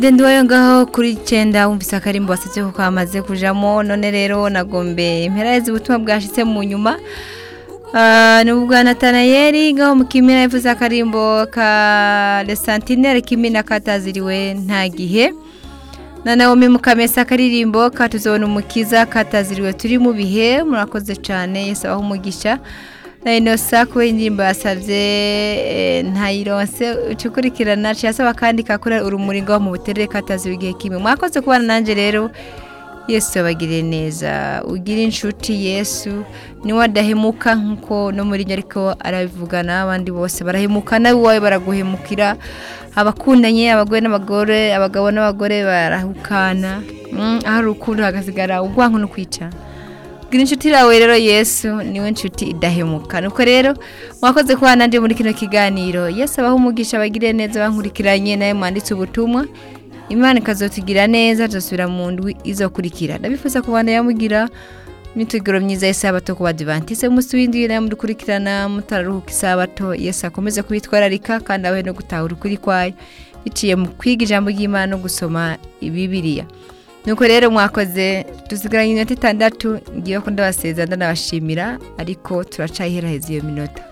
Dendi wayo ngaho kuri icenda wumvise akarimbo wasavye ko kamaze kujamo none rero nagombe imperaheza ubutumwa bwashitse mu nyuma Ah, ni ubwa Natanayeli ngaho mu Kimina yavuze akarimbo ka Le Sentinelle Kimina kataziriwe nta gihe na Naomi Mukamesa akaririmbo katuzobona umukiza kataziriwe turi mu bihe murakoze cane Yesu abaho umugisha na Inosa kuba indirimbo yasavye eh, ntayironse ucukurikirana ciyasaba kandi kakora urumuri ngaho mu buterere kataziriwe igihe kimwe mwakoze kubana nanje rero Yesu abagire neza ugire inshuti Yesu niwe adahemuka nkuko no muri ariko arabivuga n'abandi bose barahemuka nawe iwawe baraguhemukira abakundanye abagore n'abagore abagabo n'abagore barahukana mm, aho urukundo hagasigara ubwanko no kwica gira inshuti yawe rero Yesu niwe nshuti idahemuka nuko rero mwakoze kuba nanje muri kino kiganiro Yesu abaho umugisha abagire neza bankurikiranye nawe mwanditse ubutumwa imana ikazotugira neza tuzasubira mu ndwi izokurikira ndabifuza kubana yamugira imyiteguro myiza y'isabato ku badivantise umunsi w'indwi nawe mudukurikirana mutararuhuka isabato yesu akomeze kubitwararika kandi abahe no gutahura ukuri kwayo biciye mu kwiga ijambo ry'imana no gusoma ibibiriya nuko rero mwakoze dusigaranye iminota itandatu ngiye ko ndabasezera ndanabashimira ariko turacayiheraheza iyo minota